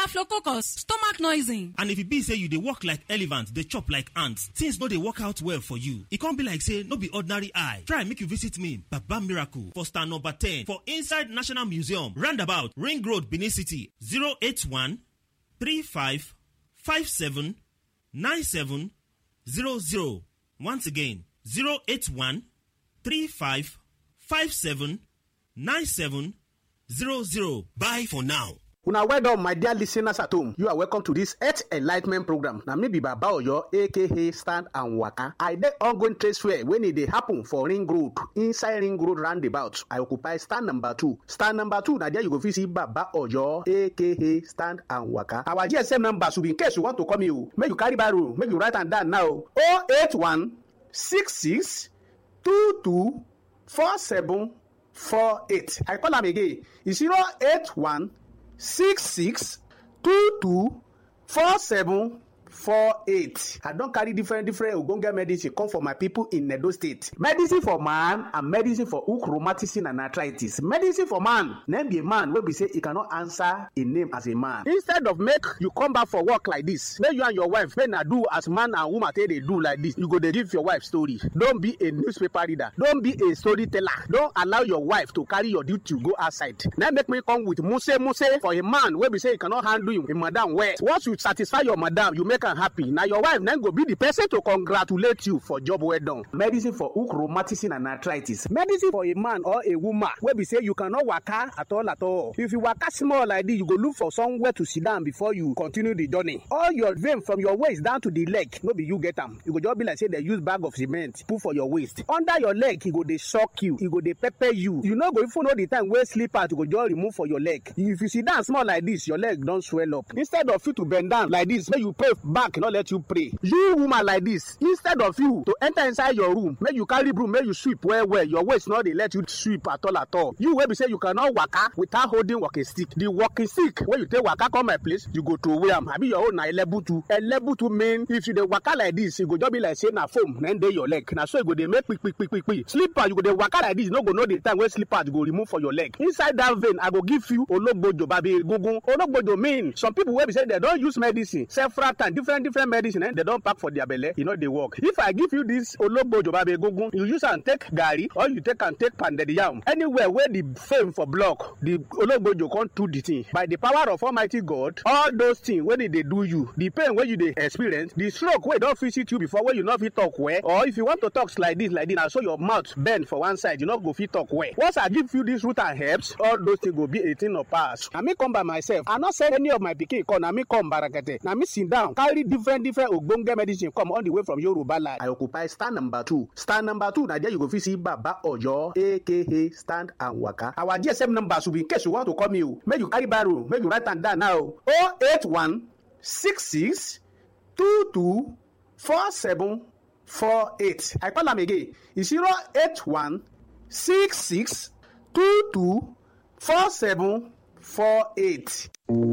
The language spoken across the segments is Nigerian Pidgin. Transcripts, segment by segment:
staphylococcus stomach noising. and if e be say you dey work like elephant dey chop like ant things no dey work out well for you e come be like say no be ordinary eye try make you visit me baba miracle for stand number ten for inside national museum roundabout ring road benin city zero eight one three five five seven nine seven zero zero once again zero eight one three five five seven nine seven zero zero bye for now. una well done my dear listeners at home you are welcome to this health enlightment program na me be baba oyo aka stand and waka i dey ongoing trade fair wey e dey happen for ring road inside ring road roundabout i occupy stand number two stand number two na there you go fit see baba oyo aka stand and waka our gsm number should be in case you want to call me o make you carry barrow make you write am down now o eight one six six two two four seven four eight i call am again e zero eight one six six two two four seven four eight i don carry different different ogbonge medicine come for my people in edo state medicine for man and medicine for hook rheumatism and arthritis medicine for man name be a man wey be say e cannot answer a name as a man instead of make you come back for work like this make you and your wife make na do as man and woman take dey do like this you go dey give your wife story don be a newspaper reader don be a storyteller don allow your wife to carry your duty go outside na make me come with muse muse for a man wey be say e cannot handle him, him madam well once you satisfy your madam you make am happy na your wife na go be the person to congratulate you for job well done. medicine for hook rheumatism and arthritis medicine for a man or a woman wey be say you cannot waka at all at all if you waka small like this you go look for somewhere to sit down before you continue the journey all your vein from your waist down to the leg no be you get am e go just be like say dem use bag of cement put for your waist under your leg e go dey shock you e go dey pepper you you no go even know the time wey slippers go just remove for your leg if you sit down small like this your leg don swell up instead of you to bend down like this make you pray back no let you pray you woman like this instead of you to enter inside your room make you carry broom make you sweep well well your waist no dey let you sweep at all at all you wey be say you cannot waka without holding walking stick the walking stick wey you take waka come my place you go throway am abi your own na elebutu elebutu mean if you dey waka like this e go just be like say na foam na dey your leg na so e go dey make kpikpikpikpi slipper you go dey waka like this you no go know the time wey slippers go remove for your leg inside that vein i go give you ologbojo babi egungun ologbojo mean some people wey be say dem don use medicine several times different different medicine eh, dem don pack for their belle e no dey work if i give you this ologbojo babi egungun you use am take garri or you take am take pounded yam anywhere wey the fame for block the ologbojo come do the thing by the power of almighty god all those things wey dey dey do you the pain wey you dey experience the stroke wey don visit you before wey you no fit talk well or if you want to talk like this like this na so your mouth bend for one side you no go fit talk well once i give you this root and herbs all those things go be a thing of past na me come by myself i no send any of my pikin come na me come barakete na me sit down carry different different ogbonge medicine come all the way from yoruba land. i occupy stand number two stand number two na there you go fit see baba oyo aka stand and waka our gsm number should be in case you want to call me o make you carry barrow make you write am down now o oh eight one six six two two four seven four eight i call am again e zero eight one six six two two four seven four eight.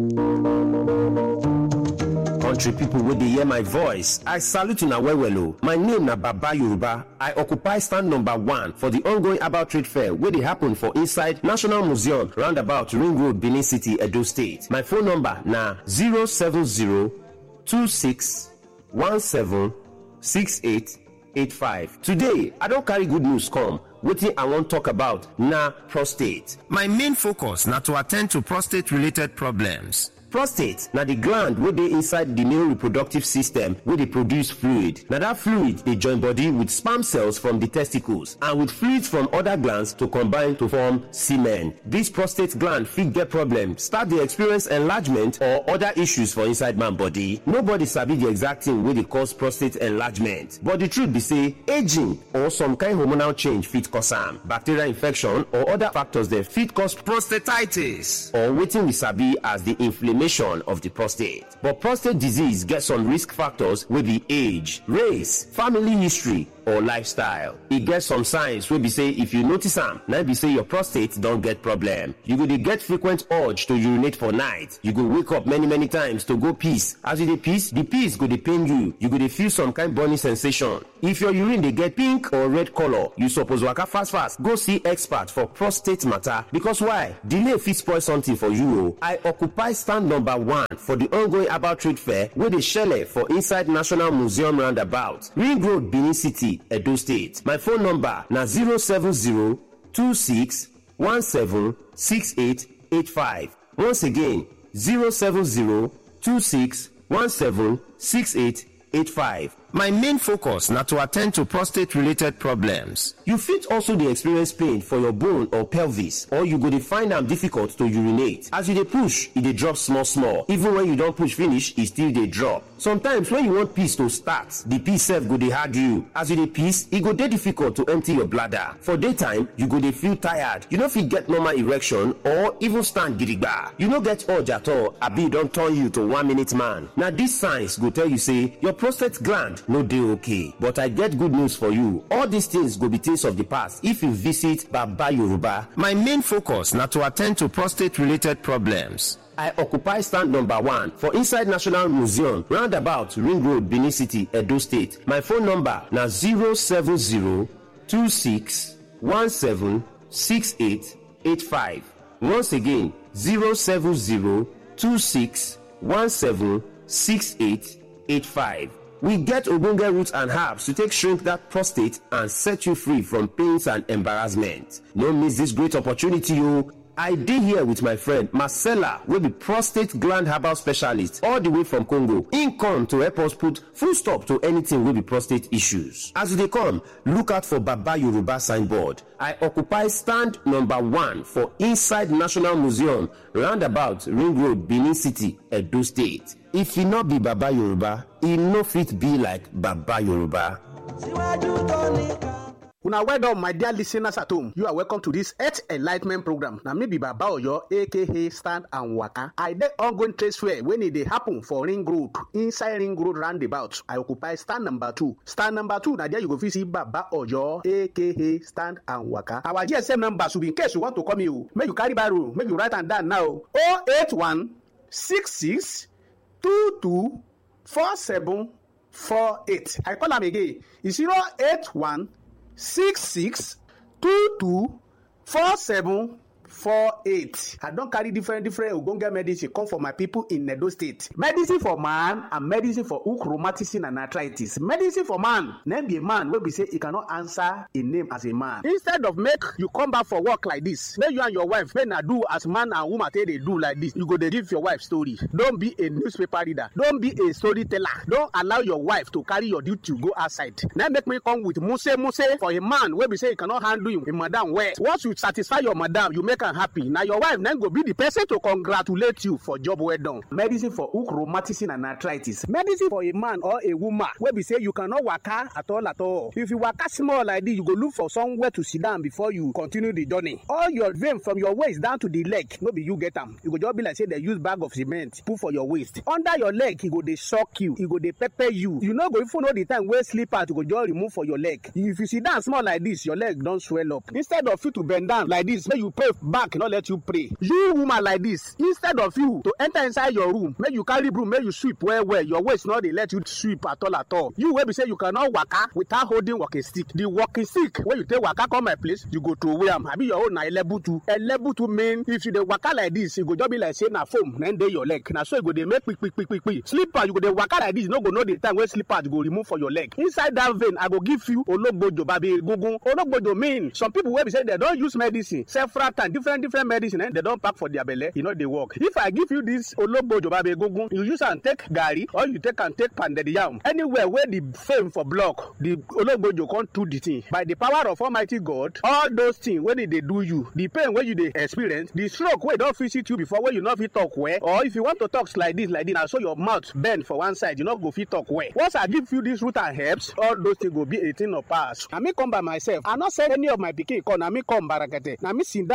country pipo wey dey hear my voice i salute una well well o my name na baba yoruba i occupy stand number one for di ongoing about trade fair wey dey happen for inside national museum roundabout ring road benin city edo state my phone number na 07026176885 today i don carry good news come wetin i wan talk about na prostate my main focus na to attend to prostate related problems prostate na di gland wey dey inside di male reproductive system wey dey produce fluid na dat fluid dey join body with sperm cells from di testicles and with fluids from oda glands to combine to form semen dis prostate gland fit get problem start dey experience enlargement or oda issues for inside man body nobody sabi di exact thing wey dey cause prostate enlargement but di truth be say aging or some kind hormonal change fit cause am bacterial infection or oda factors dem fit cause prostatitis or wetin we sabi as di inflammation of the prostate. But prostate disease get some risk factors wey be age, race, family history, or lifestyle. E get some signs wey be say if you notice am, na be say your prostate don get problem. You go dey get frequent urge to urinate for night. You go wake up many many times to go piss. As you dey piss, the piss go dey pain you. You go dey feel some kind burning sensation. If your urine dey get pink or red color, you suppose waka fast fast go see expert for prostate matter because why? Delay fit spoil something for you o. I occupy stand number one for the ongoing herbal trade fair wey dey shele for inside National Museum roundabout, Ring Road, Benin City, Edo State. My phone number na 070 26 17 6885. Once again, 070 26 17 6885. My main focus na to attend to prostate related problems. You fit also dey experience pain for your bone or pelvis or you go dey find am difficult to urinate. As you dey push, e dey drop small small. Even when you don push finish, e still dey drop. Sometimes when you want piss to start, the piss sef go dey hard you. As you dey piss, e go dey difficult to empty your bladder. For daytime, you go dey feel tired. You no fit get normal erection or even stand gidigba. You no get urge at all abi e don turn you to one minute man. Na these signs go tell you say your prostate gland no dey okay but i get good news for you all these things go be things of the past if you visit baba yoruba my main focus na to attend to prostate related problems I occupy stand number one for inside National Museum, roundabout Ring Road, Benin City, Edo State. My phone number na 070-2617-6885. Once again, 070-2617-6885. We get ogbonge roots and herbs to take shrink that prostate and set you free from pains and embarrassment. No miss this great opportunity o. I dey here with my friend Marcella wey be prostate gland herbal specialist all the way from Congo. Im come to help us put full stop to anything wey be prostate issues. As you dey come, look out for Baba Yoruba signboard. I occupy stand number one for inside National Museum roundabout Ring Road, Benin City, Edo State. If e no be Baba Yoruba, e no fit be like Baba Yoruba. una well done my dear listeners at home you are welcome to this health enlightment program na me be baba oyo aka stand and waka i dey ongoing trade fair wey e dey happen for ring road inside ring road roundabout i occupy stand number two stand number two na there you go fit see baba oyo aka stand and waka our gsm number should be in case you want to call me o make you carry barrow make you write am down now o eight one six six two two four seven four eight i call am again e zero eight one six six two two four seven four eight i don carry different different ogbonge medicine come for my people in edo state medicine for man and medicine for hook rheumatism and arthritis medicine for man name be a man wey be say e cannot answer a name as a man instead of make you come back for work like this make you and your wife make na do as man and woman take dey do like this you go dey give your wife story don be a newspaper reader don be a storyteller don allow your wife to carry your duty go outside na make me come with muse muse for a man wey be say e cannot handle him, him madam well once you satisfy your madam you make am happy na your wife na go be the person to congratulate you for job well done. medicine for hook rheumatism and arthritis medicine for a man or a woman wey be say you cannot waka at all at all if you waka small like this you go look for somewhere to sit down before you continue the journey all your vein from your waist down to the leg no be you get am e go just be like say dem use bag of cement put for your waist under your leg e go dey shock you e go dey pepper you you no go even know the time wey slipper to go just remove for your leg if you sit down small like this your leg don swell up instead of you to bend down like this make you pray back no let you pray you woman like this instead of you to enter inside your room make you carry broom make you sweep well well your waist no dey let you sweep at all at all you wey be say you cannot waka without holding walking stick the walking stick wey you take waka come my place you go throway am abi your own na elebutu elebutu mean if you dey waka like this e go just be like say na foam na dey your leg na so e go dey make kpikpikpikpi slipper you go dey waka like this you no go know the time wey slipper go remove for your leg inside that vein i go give you ologbojo babi egungun ologbojo mean some people wey be say dem don use medicine several times different different medicine eh, dem don pack for their belle e no dey work if i give you this ologbojo babi egungun you use am take garri or you take am take pounded yam anywhere wey the fame for block the ologbojo come do the thing by the power of almighty god all those things wey dey dey do you the pain wey you dey experience the stroke wey don visit you before wey you no fit talk well or if you want to talk like this like this na so your mouth bend for one side you no go fit talk well once i give you this root and herbs all those things go be a thing of past na me come by myself i no send any of my pikin come na me come barakete na me sit down carry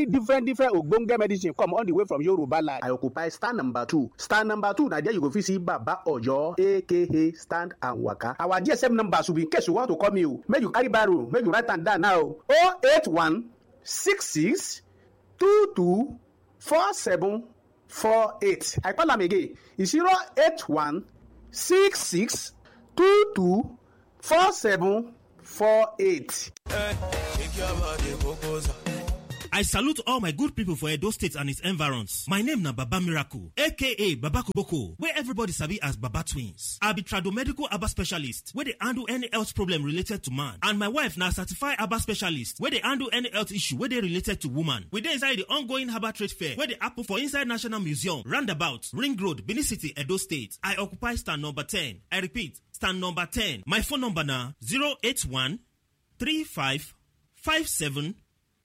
carry different different ogbonge medicine come all the way from yoruba land. i occupy stand number two stand number two na there you go fit see baba oyo aka stand and waka. our gsm number should be in case you want to call me o make you carry barrow make you write am down now o oh eight one six six two two four seven four eight i call am again e zero eight one six six two two four seven four eight. I salute all my good people for Edo State and its environs. My name na Baba Miracle, aka Baba Koboko, where everybody sabi as Baba Twins. I be tradomedical Aba specialist, where they handle any health problem related to man. And my wife na certified Aba specialist, where they handle any health issue where they related to woman. We dey inside the ongoing Herbal Trade Fair, where they happen for inside National Museum, Roundabout, Ring Road, Benin City, Edo State. I occupy stand number 10. I repeat, stand number 10. My phone number na 081 35 57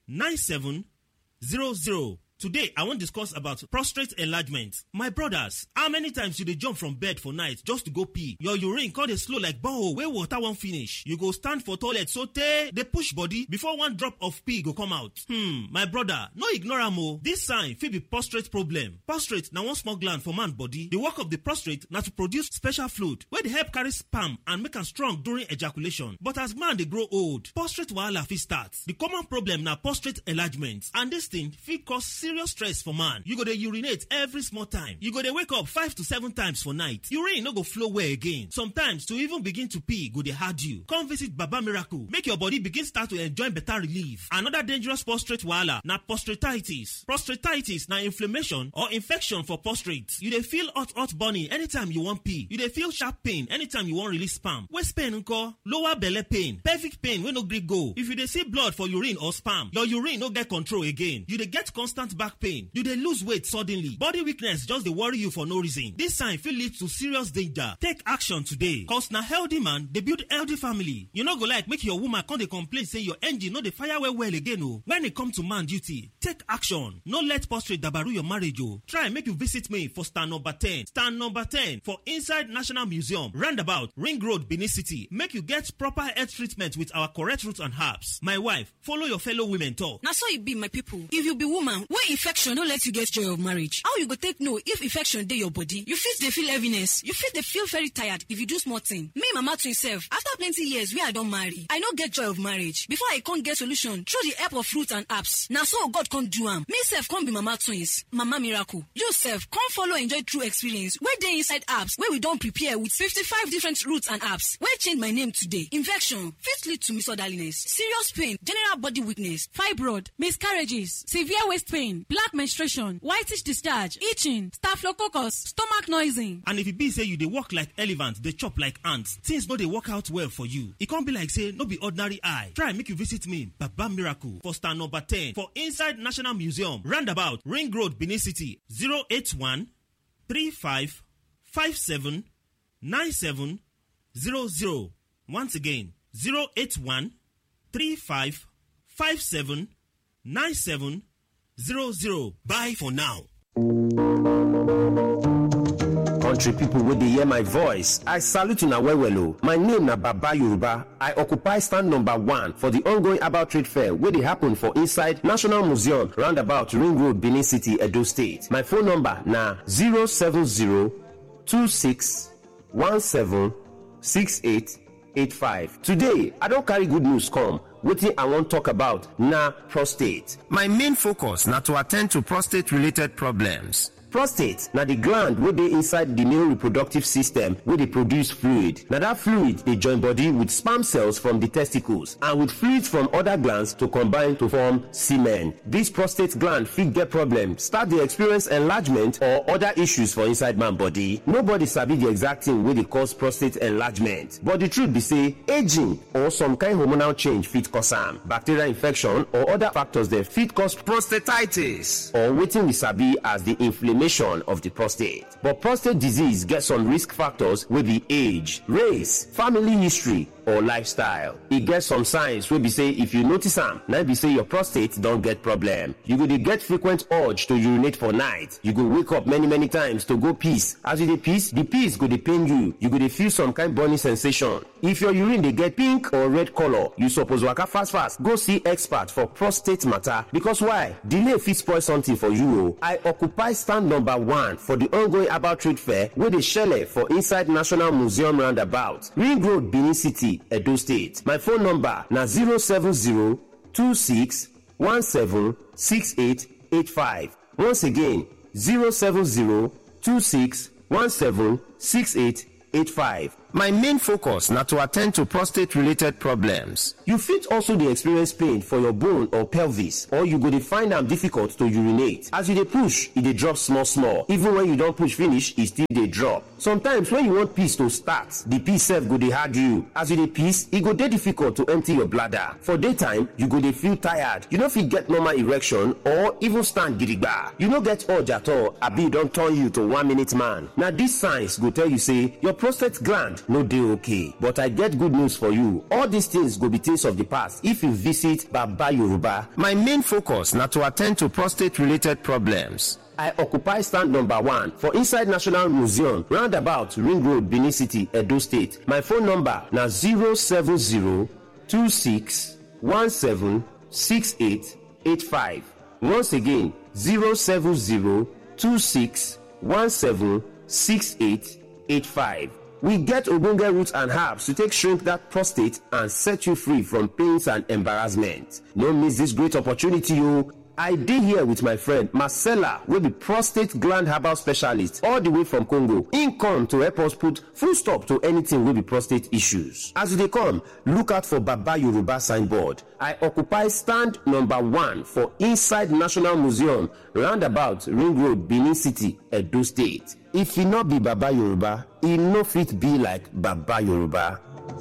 9700. Today, I wan discuss about prostate enlargement. My brothers, how many times you dey jump from bed for night just to go pee? Your urine come dey slow like borehole wey water wan finish. You go stand for toilet sotey dey push body before one drop of pee go come out. Hmm, my brother, no ignore am o. This sign fit be prostate problem. Prostate na one small gland for man body. The work of the prostate na to produce special fluid wey dey help carry sperm and make am strong during ejaculation. But as man dey grow old, prostate wahala fit start. The common problem na prostate enlargement and this thing fit cause serious stress for man. You go dey urinate every small time. You go dey wake up five to seven times for night. Urine no go flow well again. Sometimes to even begin to pee go dey hard you. Come visit Baba Miracle make your body begin start to enjoy better relief. Another dangerous prostate wahala na prostatitis. Prostatitis na inflammation or infection for prostate. You dey feel hot hot burning anytime you wan pee. You dey feel sharp pain anytime you wan release sperm. Waist pain nko? Lower belle pain. Pelvic pain wey no gree go. If you dey see blood for urine or sperm, your urine no get control again. You dey get constant back pain. You dey lose weight suddenly. Body weakness just dey worry you for no reason. This sign fit lead to serious danger. Take action today. Cause na healthy man dey build healthy family. You no go like make your woman come dey complain say your engine no dey fire well well again o. When e come to man duty, take action. No let prostate dabaru your marriage o. Try make you visit me for stand number 10. Stand number 10 for inside National Museum, roundabout Ring Road, Benin City. Make you get proper health treatment with our correct root and herbs. My wife, follow your fellow women talk. na so e be my people if you be woman wey infection no let you get joy of marriage how you go take know if infection dey your body you fit dey feel heaviness you fit dey feel very tired if you do small thing me mama twin sef after plenty years wey i don marry i no get joy of marriage before i come get solution through the help of fruit and herbs na so god come do am me sef come be mama twins mama miracle you sef come follow enjoy true experience wey dey inside herbs wey we don prepare with fifty-five different roots and herbs wey change my name today infection fit lead to misorderliness serious pain general body weakness fibroid miscarriages severe waist pain black menstruation whitish discharge itching staphylococcus stomach noising. And if e be say you dey work like elephant, dey chop like ant, things no dey work out well for you. E come be like say no be ordinary eye. Try make you visit me, Baba Miracle, for stand number 10 for inside National Museum, roundabout Ring Road, Benin City, 081 35 57 97 00. Once again, 081 35 57 97 00. Bye for now. country pipo wey dey hear my voice i salute una well well o my name na baba yoruba i occupy stand number one for di ongoing herbal trade fair wey dey happen for inside national museum roundabout ring road benin city edo state my phone number na 07026176885 today i don carry good news come wetin i wan talk about na prostate my main focus na to attend to prostate related problems prostate na di gland wey dey inside di male reproductive system wey dey produce fluid na dat fluid dey join body with sperm cells from di testicles and with fluids from oda glands to combine to form semen dis prostate gland fit get problem start dey experience enlargement or oda issues for inside man body nobody sabi di exact thing wey dey cause prostate enlargement but di truth be say aging or some kind hormonal change fit cause am bacterial infection or oda factors dem fit cause prostatitis or wetin we sabi as di inflammation of the prostate. But prostate disease get some risk factors wey be age, race, family history, or lifestyle. E get some signs wey be say if you notice am, na be say your prostate don get problem. You go dey get frequent urge to urinate for night. You go wake up many many times to go piss. As you dey piss, the piss go dey pain you. You go dey feel some kind burning sensation. If your urine dey get pink or red color, you suppose waka fast fast go see expert for prostate matter because why? Delay fit spoil something for you o. I occupy stand number one for the ongoing herbal trade fair wey dey shele for inside National Museum roundabout, Ring Road, Benin City, Edo State. My phone number na 070 26 17 6885. Once again, 070 26 17 6885. My main focus na to attend to prostate related problems. You fit also dey experience pain for your bone or pelvis or you go dey find am difficult to urinate. As you dey push, e dey drop small small. Even when you don push finish, e still dey drop. Sometimes when you want piss to start, the piss sef go dey hard you. As you dey piss, e go dey difficult to empty your bladder. For daytime, you go dey feel tired. You no fit get normal erection or even stand gidigba. You no get urge at all abi e don turn you to one minute man. Na these signs go tell you say your prostate gland no dey okay but i get good news for you all these things go be things of the past if you visit baba yoruba my main focus na to attend to prostate related problems I occupy stand number one for inside National Museum, roundabout Ring Road, Benin City, Edo State. My phone number na 070 26 17 6885. Once again, 070 26 17 6885. We get ogbonge roots and herbs to take shrink that prostate and set you free from pains and embarrassment. No miss this great opportunity o. I dey here with my friend Marcella wey be prostate gland herbal specialist all the way from Congo. Im come to help us put full stop to anything wey be prostate issues. As you dey come, look out for Baba Yoruba signboard. I occupy stand number one for inside National Museum roundabout Ring Road, Benin City, Edo State. If e no be Baba Yoruba, e no fit be like Baba Yoruba.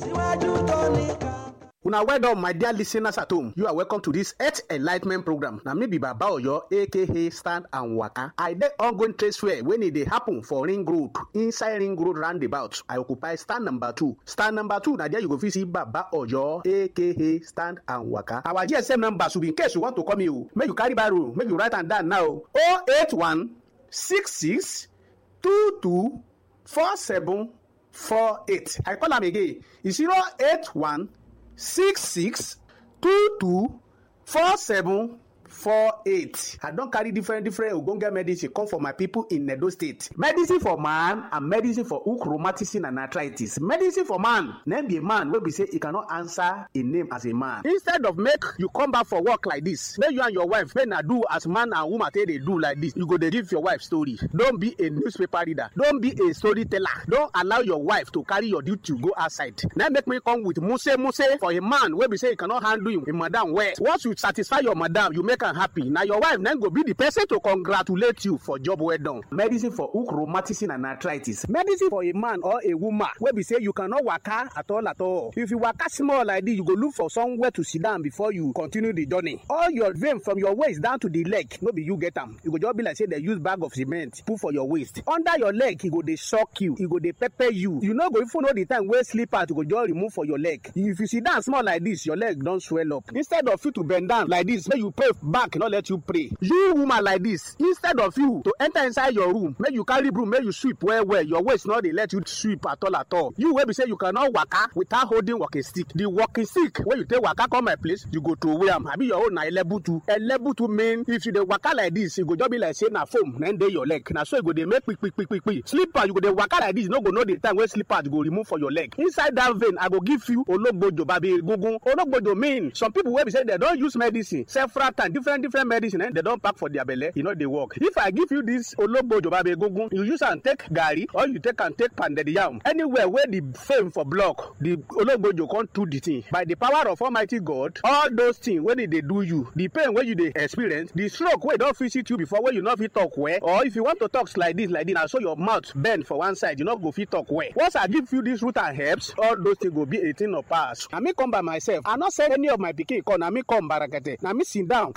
una well done my dear listeners at home you are welcome to this health enlightment program na me be baba oyo aka stand and waka i dey ongoing trade fair wey e dey happen for ring road inside ring road roundabout i occupy stand number two stand number two na there you go fit see baba oyo aka stand and waka our gsm number should be in case you want to call me o make you carry barrow make you write am down now o eight one six six two two four seven four eight i call am again e zero eight one six six two two four seven four eight i don carry different different ogbonge medicine come for my people in edo state medicine for man and medicine for hook rheumatism and arthritis medicine for man na be a man wey be say e cannot answer a name as a man instead of make you come back for work like this make you and your wife make na do as man and woman take dey do like this you go dey give your wife story don be a newspaper reader don be a storyteller don allow your wife to carry your duty go outside na make me come with muse muse for a man wey be say e cannot handle him him madam well once you satisfy your madam you make am happy na your wife na go be the person to congratulate you for job well done. medicine for hook rheumatism and arthritis medicine for a man or a woman wey be say you cannot waka at all at all if you waka small like this you go look for somewhere to sit down before you continue the journey all your vein from your waist down to the leg no be you get am e go just be like say dem use bag of cement put for your waist under your leg e go dey shock you e go dey pepper you you no go even know the time wey slippers go just remove for your leg if you sit down small like this your leg don swell up instead of you to bend down like this make you pray back no let you pray you woman like this instead of you to enter inside your room make you carry broom make you sweep well well your waist no dey let you sweep at all at all you wey be say you cannot waka without holding walking stick the walking stick wey you take waka come my place you go throway am abi your own na elebutu elebutu mean if you dey waka like this e go just be like say na foam na dey your leg na so e go dey make kpikpikpikpi slipper you go dey waka like this you no go know the time wey slipper go remove for your leg inside that vein i go give you ologbojo babi egungun ologbojo mean some people wey be say dem don use medicine several times different different medicine eh, dem don pack for their belle e no dey work if i give you this ologbojo babi egungun you use am take garri or you take am take pounded yam anywhere wey the fame for block the ologbojo come do the thing by the power of almighty god all those things wey dey dey do you the pain wey you dey experience the stroke wey don visit you before wey you no fit talk well or if you want to talk like this like this na so your mouth bend for one side you no go fit talk well once i give you this root and herbs all those things go be a thing of past na me come by myself i no send any of my pikin come na me come barakete na me sit down carry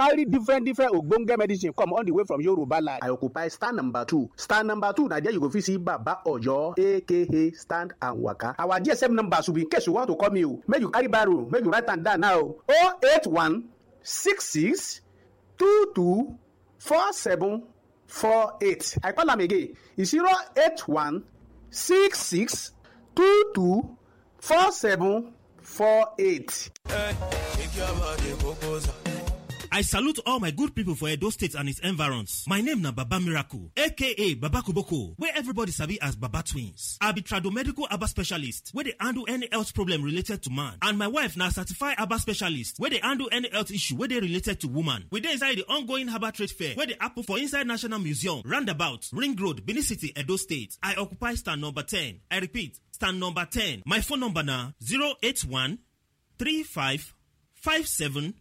carry different different ogbonge medicine come all the way from yoruba land. i occupy stand number two stand number two na there you go fit see baba oyo aka stand and waka. our gsm number should be in case you want to call me o make you carry barrow make you write am down now o oh eight one six six two two four seven four eight i call am again e zero eight one six six two two four seven four eight. I salute all my good people for Edo State and its environs. My name na Baba Miracle, aka Baba Kuboko, where everybody sabi as Baba Twins. I be tradomedical Aba specialist, where they handle any health problem related to man. And my wife na certified Aba specialist, where they handle any health issue where they related to woman. We dey inside the ongoing Herbal Trade Fair, where they happen for inside National Museum, Roundabout, Ring Road, Benin City, Edo State. I occupy stand number 10. I repeat, stand number 10. My phone number na 081 35 57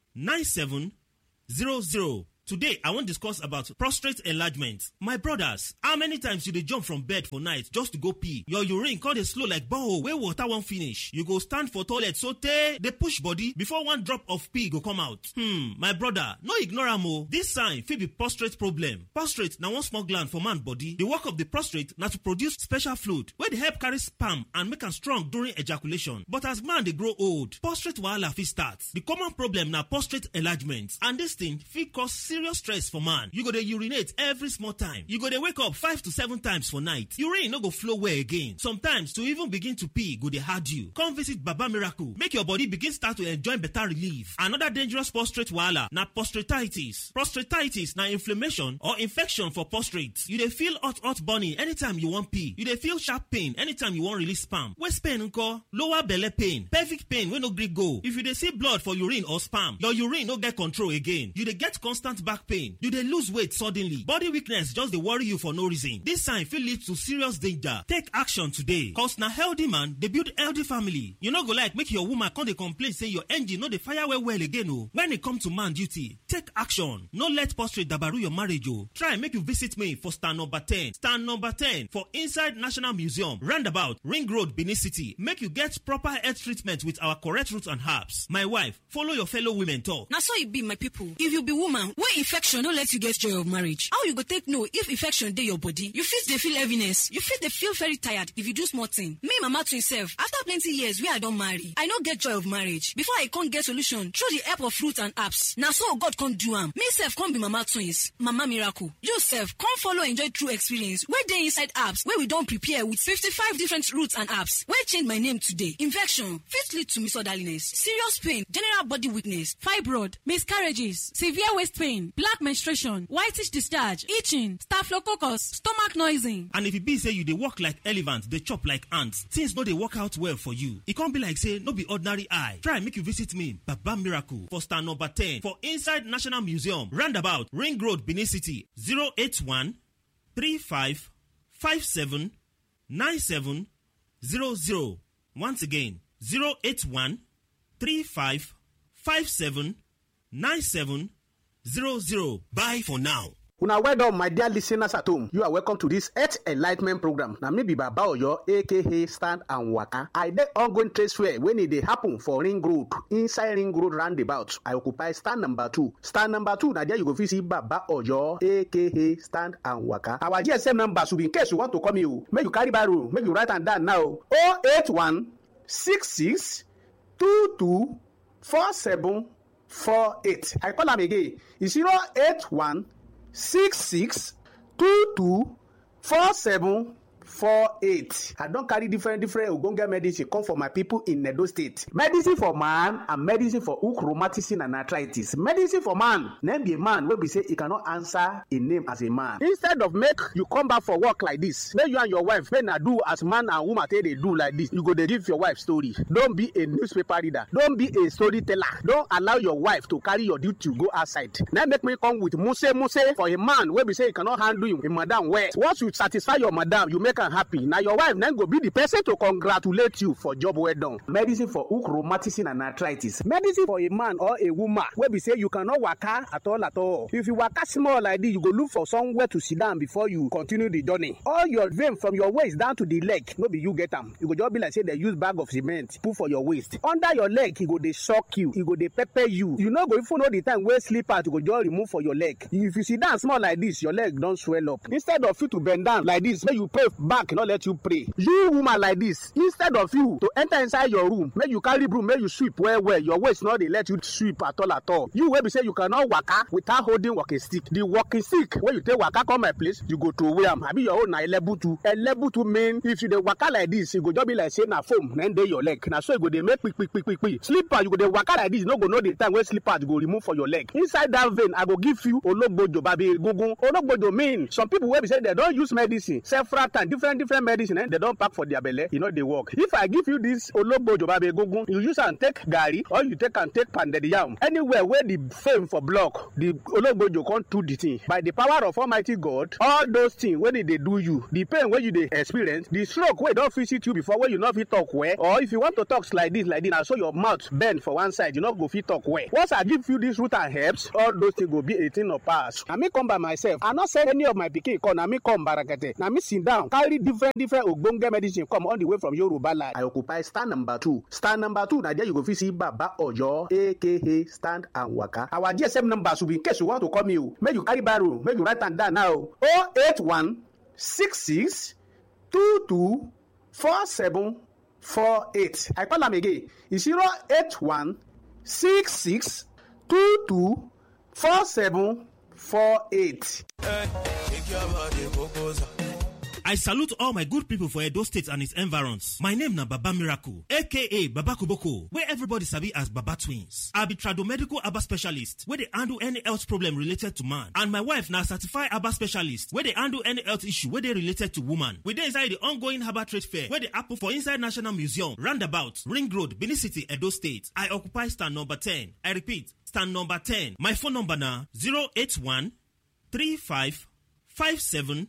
9700. Today, I wan discuss about prostate enlargement. My brothers, how many times you dey jump from bed for night just to go pee? Your urine come dey slow like borehole wey water wan finish. You go stand for toilet sotey dey push body before one drop of pee go come out. Hmm, my brother, no ignore am o. This sign fit be prostate problem. Prostate na one small gland for man body. The work of the prostate na to produce special fluid wey dey help carry sperm and make am strong during ejaculation. But as man dey grow old, prostate wahala fit start. The common problem na prostate enlargement and this thing fit cause serious stress for man. You go dey urinate every small time. You go dey wake up five to seven times for night. Urine no go flow well again. Sometimes to even begin to pee go dey hard you. Come visit Baba Miracle make your body begin start to enjoy better relief. Another dangerous prostate wahala na prostatitis. Prostatitis na inflammation or infection for prostate. You dey feel hot hot burning anytime you wan pee. You dey feel sharp pain anytime you wan release sperm. Waist pain nko? Lower belle pain. Pelvic pain wey no gree go. If you dey see blood for urine or sperm, your urine no get control again. You dey get constant back pain you dey lose weight suddenly body weakness just dey worry you for no reason this sign fit lead to serious danger take action today cause na healthy man dey build healthy family you no go like make your woman come dey complain say your engine no dey fire well well again o when e come to man duty take action no let prostate dabaru your marriage o try make you visit me for stand number ten stand number ten for inside national museum roundabout ring road benin city make you get proper health treatment with our correct root and herbs my wife follow your fellow women talk. na so e be my people if you be woman wey infection no let you get joy of marriage how you go take know if infection dey your body you fit dey feel heaviness you fit dey feel very tired if you do small thing me mama twin sef after plenty years wey i don marry i no get joy of marriage before i come get solution through the help of fruit and herbs na so god come do am me sef come be mama twins mama miracle you sef come follow enjoy true experience wey dey inside herbs wey we don prepare with fifty-five different roots and herbs wey change my name today infection fit lead to misorderliness serious pain general body weakness fibroid miscarriages severe waist pain black menstruation whitish discharge itching staphylococcus stomach noising. and if e be say you dey work like elephant dey chop like ant things no dey work out well for you e come be like say no be ordinary eye try make you visit me baba miracle for stand number ten for inside national museum roundabout ring road benin city zero eight one three five five seven nine seven zero zero once again zero eight one three five five seven nine seven zero zero bye for now. una well done my dear listeners at home you are welcome to this health enlightment program na me be baba oyo aka stand and waka i dey ongoing trade fair wey e dey happen for ring road inside ring road roundabout i occupy stand number two stand number two na there you go fit see baba oyo aka stand and waka our gsm number should be in case you want to call me o make you carry barrow make you write am down now o eight one six six two two four seven four eight i call am again e zero eight one six six two two four seven four eight i don carry different different ogbonge medicine come for my people in edo state medicine for man and medicine for hook rheumatism and arthritis medicine for man na be a man wey be say e cannot answer a name as a man instead of make you come back for work like this make you and your wife make na do as man and woman take dey do like this you go dey give your wife story don be a newspaper reader don be a storyteller don allow your wife to carry your duty go outside na make me come with muse muse for a man wey be say e cannot handle him, him madam well once you satisfy your madam you make am happy na your wife na go be the person to congratulate you for job well done. medicine for hook rheumatism and arthritis medicine for a man or a woman wey be say you cannot waka at all at all if you waka small like this you go look for somewhere to sit down before you continue the journey all your vein from your waist down to the leg no be you get am e go just be like say dem use bag of cement put for your waist under your leg e go dey shock you e go dey pepper you you no go even know the time wey slippers go just remove for your leg if you sit down small like this your leg don swell up instead of you to bend down like this make you pray back no let you pray you woman like this instead of you to enter inside your room make you carry broom make you sweep well well your waist no dey let you sweep at all at all you wey be say you cannot waka without holding walking stick the walking stick wey you take waka come my place you go throway am abi your own na elebutu elebutu mean if you dey waka like this e go just be like say na foam na dey your leg na so e go dey make kpikpikpikpi slipper you go dey waka like this you no go know the time wey slippers go remove for your leg inside that vein i go give you ologbojo babi egungun ologbojo mean some people wey be say dem don use medicine several times different different medicine eh, dem don pack for their belle e no dey work if i give you this ologbojo babi egungun you use am take garri or you take am take pounded yam anywhere wey the fame for block the ologbojo come do the thing by the power of almighty god all those things wey dey dey do you the pain wey you dey experience the stroke wey don visit you before wey you no fit talk well or if you want to talk like this like this na so your mouth bend for one side you no go fit talk well once i give you this root and herbs all those things go be a thing of past na me come by myself i no send any of my pikin come na me come barakete na me sit down carry different different ogbonge medicine come all the way from yoruba land. i occupy stand number two stand number two na there you go fit see baba oyo aka stand and waka our gsm number should be in case you want to call me o make you carry barrow make you write am down now o oh eight one six six two two four seven four eight i call am again e zero eight one six six two two four seven four eight. I salute all my good people for Edo State and its environs. My name na Baba Miracle, aka Baba Kuboko, where everybody sabi as Baba Twins. I be tradomedical Aba specialist, where they handle any health problem related to man. And my wife na certified Aba specialist, where they handle any health issue where they related to woman. We dey inside the ongoing Herbal Trade Fair, where they happen for inside National Museum, Roundabout, Ring Road, Benin City, Edo State. I occupy stand number 10. I repeat, stand number 10. My phone number na 081 35 57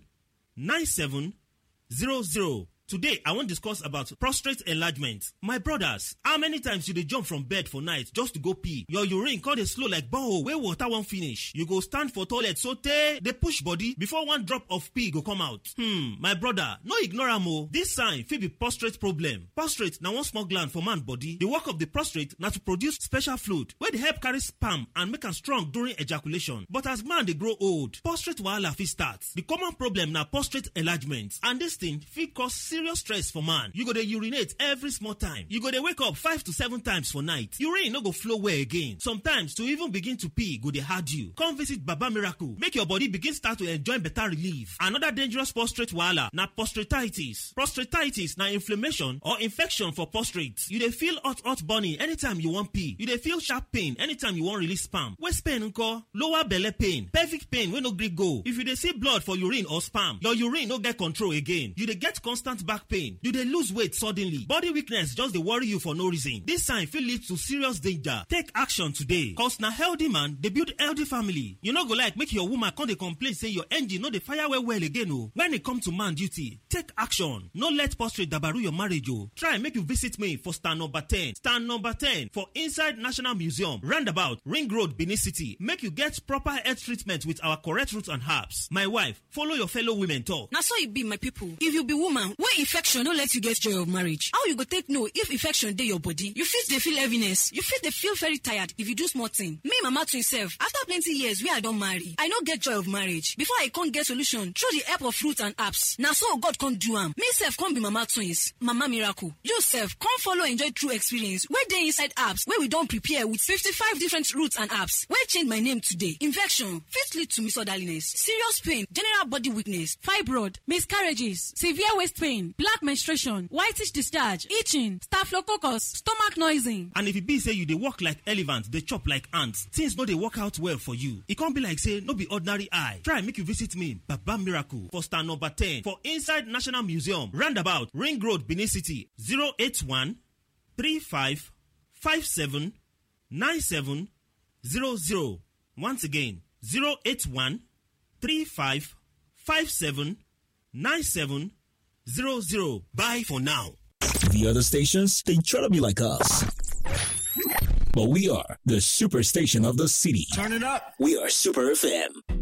9700. Today, I wan discuss about prostate enlargement. My brothers, how many times you dey jump from bed for night just to go pee? Your urine come dey slow like borehole wey water wan finish. You go stand for toilet sotey dey push body before one drop of pee go come out. Hmm, my brother, no ignore am o. This sign fit be prostate problem. Prostate na one small gland for man body. The work of the prostate na to produce special fluid wey dey help carry sperm and make am strong during ejaculation. But as man dey grow old, prostate wahala fit start. The common problem na prostate enlargement and this thing fit cause serious stress for man. You go dey urinate every small time. You go dey wake up five to seven times for night. Urine no go flow well again. Sometimes to even begin to pee go dey hard you. Come visit Baba Miracle make your body begin start to enjoy better relief. Another dangerous prostate wahala na prostatitis. Prostatitis na inflammation or infection for prostate. You dey feel hot hot burning anytime you wan pee. You dey feel sharp pain anytime you wan release sperm. Waist pain nko? Lower belle pain. Pelvic pain wey no gree go. If you dey see blood for urine or sperm, your urine no get control again. You dey get constant back pain you dey lose weight suddenly body weakness just dey worry you for no reason this sign fit lead to serious danger take action today cause na healthy man dey build healthy family you no go like make your woman come dey complain say your engine no dey fire well well again o when e come to man duty take action no let prostate dabaru your marriage o try make you visit me for stand number ten stand number ten for inside national museum roundabout ring road benin city make you get proper health treatment with our correct root and herbs my wife follow your fellow women talk. na so e be my people if you be woman wey infection no let you get joy of marriage how you go take know if infection dey your body you fit dey feel heaviness you fit dey feel very tired if you do small thing me mama twin sef after plenty years wey i don marry i no get joy of marriage before i come get solution through the help of fruit and herbs na so god come do am me sef come be mama twins mama miracle you sef come follow enjoy true experience wey dey inside herbs wey we don prepare with fifty-five different roots and herbs wey change my name today infection fit lead to misorderliness serious pain general body weakness fibroid miscarriages severe waist pain black menstruation whitish discharge itching staphylococcus stomach noising. and if e be say you dey work like elephant dey chop like ant things no dey work out well for you e come be like say no be ordinary eye try make you visit me baba miracle for stand number ten for inside national museum roundabout ring road benin city zero eight one three five five seven nine seven zero zero once again zero eight one three five five seven nine seven 00. Bye for now. The other stations, they try to be like us. But we are the superstation of the city. Turn it up. We are Super FM.